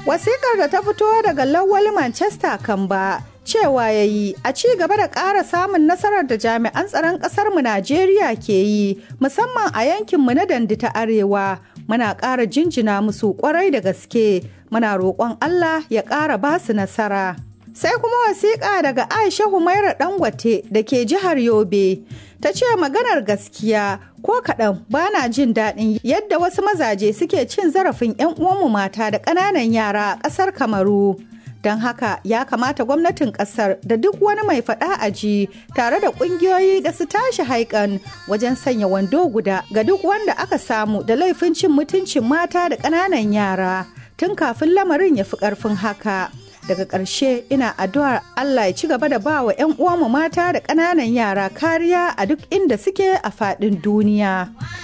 Wasikar da ta fito daga Lawal Manchester Kamba cewa ya yi a ci gaba da ƙara samun nasarar da jami'an tsaron ƙasarmu Najeriya ke yi musamman a yankinmu na dandi ta arewa muna ƙara jinjina musu ƙwarai da gaske muna roƙon Allah ya ƙara ba su nasara. Sai kuma wasiƙa daga Aisha Humaira Dangote da ke jihar Yobe ta ce maganar gaskiya ko kaɗan ba na jin daɗin yadda wasu mazaje suke cin zarafin 'yan uwanmu mata da ƙananan yara a ƙasar Kamaru. don haka ya kamata gwamnatin kasar da duk wani mai faɗa a ji tare da ƙungiyoyi da su tashi haikan wajen sanya wando guda ga duk wanda aka samu da laifin cin mutuncin mata da ƙananan yara tun kafin lamarin ya fi ƙarfin haka daga ƙarshe ina addu'ar Allah ya ci gaba da ba wa 'yan uwanmu mata da ƙananan yara kariya a duk inda suke a faɗin duniya.